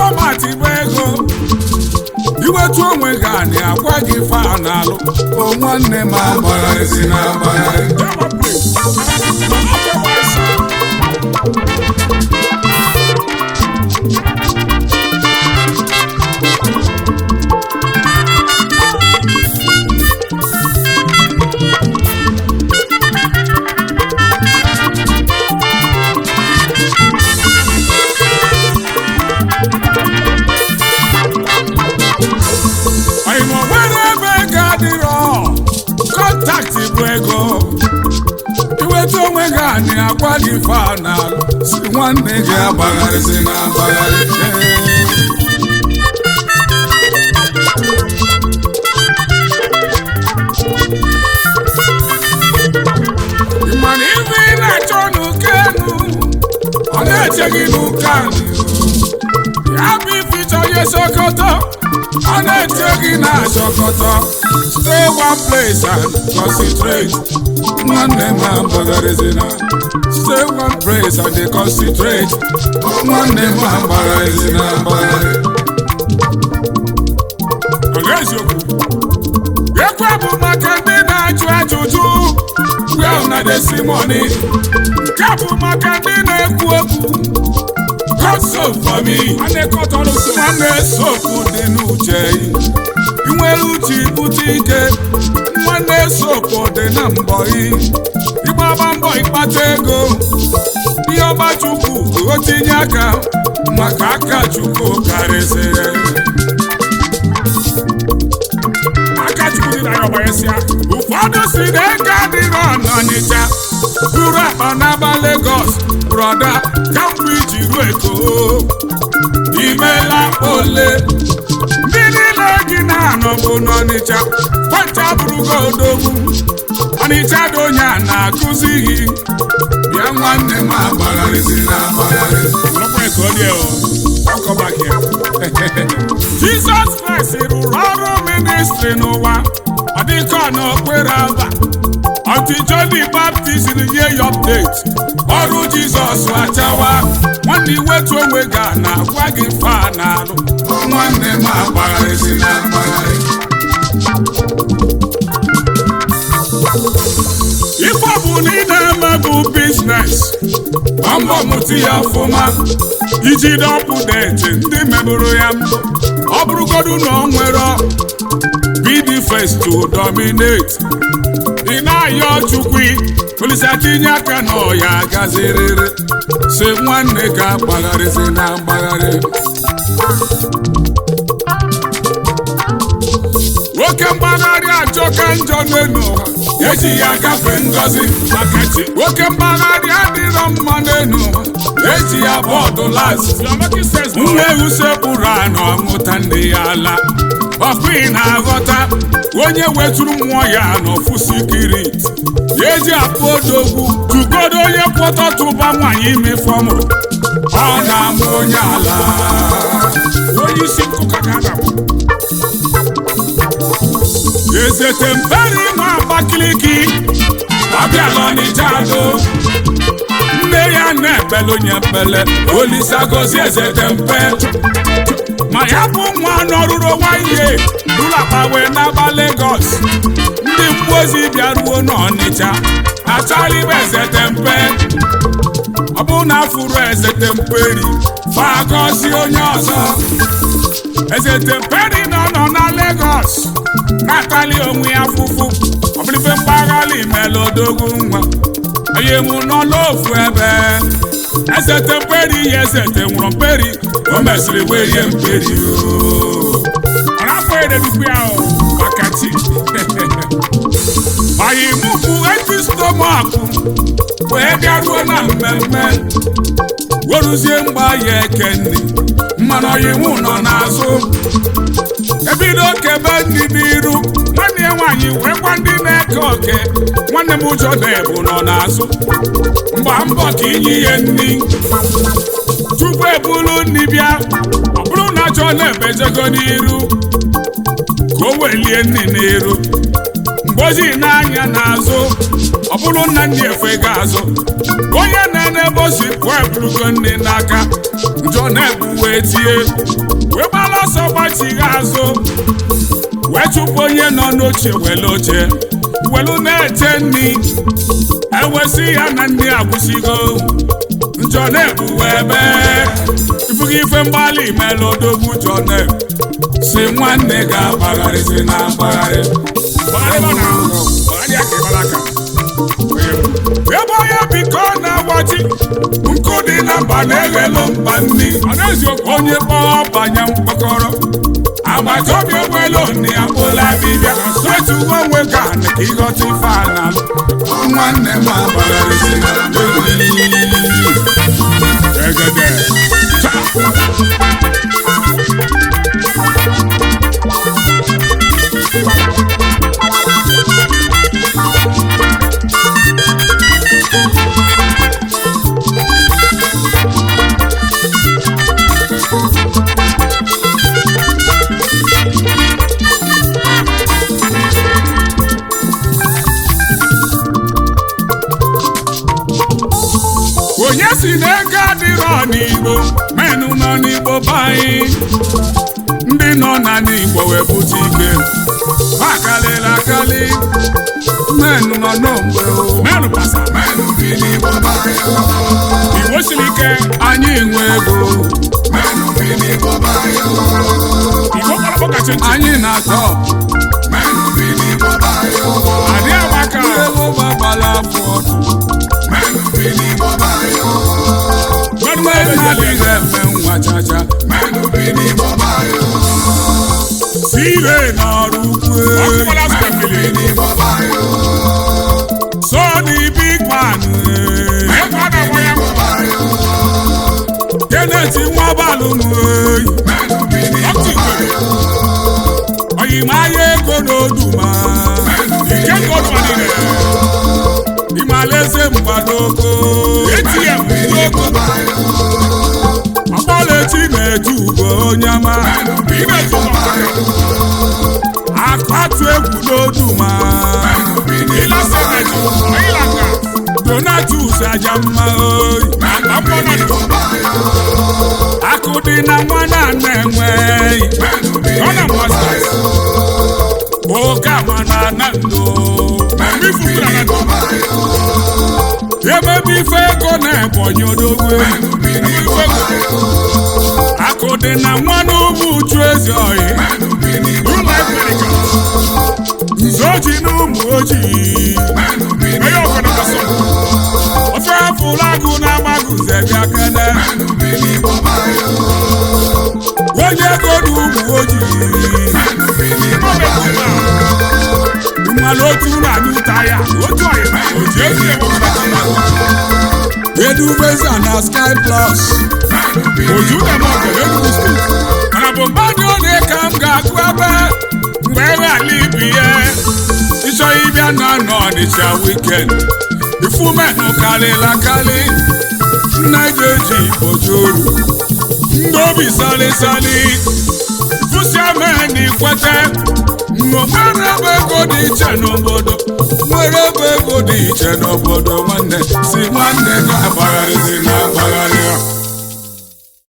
fọmatị bụ ego iwetu onwe gị anị agwa gị fa n'alụ o nwanne m agbagharịzi na agbagharị Oyimo nwere ebe ego adịrọ kọntaktị bụ ego iwetu onwe gị anị agwa gị fa n'alụ si nwanne gị agbagharịzi na agbagharị Ị ma na ife ị na-achọ n'ụka enu ọ na-eche gị n'ụka anị ya bụ ife ịchọ ihe sokoto ọ na-eche gị na sokoto stay one place and concentrate nwanne m agbagharịzina stay one place and dey concentrate nwanne m agbagharịzina agbagharị ọ ga-eziokwu ekwe bụ maka ndị na-ajụ ajụjụ well na desimoni nke bụ maka ndị na-ekwu okwu God soap for me. nwanne sopu dị n'uche ị nwere uche ibute ike nwanne sopu dị na mbọ ị ịgbaba mbọ ịkpata ego ihe ọba chukwu o tinye aka maka aka chukwu karịsịrị aka chukwu dị na ya ọgbanyesịa ụfọdụ si na ego adịrọ n'ọnịcha buru akpa n'aba Lagos brọda kamgbe iji ruo eko imela ole ndị niile gị na-anọ bụ n'ọnịcha kwancha bụrụgo odogwu ọnịcha dị onye a na-akụzi gị bịa nwanne m agbagharịzi na agbagharị Jizọs Kraịst rụrụ ọrụ ministri n'ụwa ọ dịka ọ n'okpere aba Ọtụ John the Baptist nye ya update ọrụ Jizọs achawa nwanne iwetu onwe gị a na-agwa gị fa n'alụ nwanne m agbagharịzi na agbagharị ife ọ bụ na ị na-eme bụ biznes mbọ mụta ya ọfụma iji dọpụdeti ndị mebụrụ ya mbụ ọ bụrụgodu na ọ nwere be the first to dominate ị na-ayọ chukwu polisi tinye aka na ọya gaziriri si nwanne ka gbagharịzi na mgbagharị nwoke mgbagharị ajọka njọ n'elu ụwa eji ya gafee ngọzi maka chi nwoke mgbagharị adịrọ mma n'elu ụwa eji ya bọọdụ las nwa ewu sekpụrụ anụ ọmụta ndị ya ala ọkwa ị na-aghọta onye wetụrụ mmụọ ya n'ofu sikirit ya eji akpụ odogwu tugodo onye kwọtọtụba nwaanyị ime fọmụrụ ọ na-amụ onye ala onye isi nkụka ka adabụ ezete mperi ma Abakaliki ọbịala Ọnịcha do nne ya na-ekpele onye ekpele Olisa gozi ezete mpe ma ya bụ nwa nọrụrụ nwanyị ụlọ akpa wee n'aba Lagos ndị mmụọ ozi bịaruo n'Ọnịcha achọghị ibe ezete mpe ọ bụ na afụrụ ezete mperi fagozi onye ọzọ ezete mperi nọ nọ na Lagos na-atali onwe ya fụfụ ọbụlife mpaghara imela odogwu nwa onye mụ nọ n'ofu ebe ezete mperi ya ezete nwụrụ mperi o mesịrị werie mperi ọ na-afọ ededukwu ya maka chi anyị mụpụ eti stomakụ wee bịaruo na mmemme weruzie mgba ya eke nri mmanụ ọyịmụ nọ n'azụ ebido kebe ndị n'iru nwanne ya nwaanyị wee gwa ndị na-eke oke nwanne m ụjọ na-ebu nọ n'azụ mgba mbọ ka inye ihe nri tupu ebulu nri bịa ọ bụrụ na chọọ na-ebejego n'iru ka o welie nri n'iru mgbozi n'anya n'azụ ọ bụrụ nna ndị efe ga-azụ onye na-ene ebe o si pụọ eburugo nne n'aka njọ na-ebu wee tie wee gbara ọsọ gbachigha azụ wee chụpụ onye nọ n'oche were oche welu na-eche nri ewesị ya na ndị agwụsigo njọ na-ebuwe ebe ifugo ife mgbalị mere odogwu njọ na-ebu si nwanne ga-agbagharịzi na mgbagharị ebe onye biko na-agbaji nkụ dị na mba na-eghelu mba nri onye kpọọ banye mkpọkọrọ agbata obi onwelu nne ya kpụla dibịa wetugo onwe ka ka ịghọta ife ala nwanne m agbagharịzi egede onye si na ego adịrọ n'igbo menụ nọ n'igbo be anyị ndị nọ na n'igbo wee bute ike ha karịrị akarị menụ nọ n'ogbe menụ pasa Menụ bi n'Igbo bayo, igbo siri ike anyị nwe ego menụ bi n'Igbo bayo, igbo kpọrọ kacha ntị anyị na-atọ. Menụ bi n'Igbo bayo, adị agbaka ego gbagbala afọ ọdụ menụ bi n'Igbo bayo, menụ menụ adịghị adịghị eme nwa chacha. Menụ bi n'Igbo bayo, si ire n'ọrụ ukwu menụ bi n'Igbo bayo, so the big man n'Igbo bayo, Kenneth nwabalụ m oyi menụ bi n'Igbo bayo, oyimaya ego n'oduma ike goduma niile ịmalaeze mgbadoko ATM n'Igbo n'ogo bayo, ọkpọlechi na-eju ugo onye ama imeju akpatu egwu n'oduma ịlasa meju ịlaka donatus aja mma oyi n'Igbo bayo, akụ dị na nwa na-ana enweghị menụ bi ọ na n'Igbo masters bayo, oke ama na ana ndo menụ bi n'Igbo bayo, emebe ife ego na-ebonyi odogwu menụ bi n'Igbo bayo, akụ dị na nwa n'ugwu uchu ezi oyi menụ bi n'Igbo ụlọ ekperika nze oji na ụmụ ojii menụ bi onye n'Igbo ọbụla kasọ ofe afụla agụ na-agbagụ zebịa kene menụ bi n'Igbo bayo, onye ego na ụmụ ojii menụ bi n'Igbo bayo, mmanụ otu na-anyụ ụta ya otu ọyị oji ezi edu vesa na sky plus menụ bi oju dem ọgọ Enugu steeti mana bụ mmadụ ole ka m ga-agụ ebe mgbe ewe ala ibi ya ịchọ ịbịa na nọ Ọnịcha wikend ifumenụ karịla karị nna ga-eji ojoru ndị obi salịsalị fụsiameni kwete nwere ebe ego dị iche n'obodo nwere ebe ego dị iche n'obodo nwanne si nwanne ga-agbagharịzi na agbagharị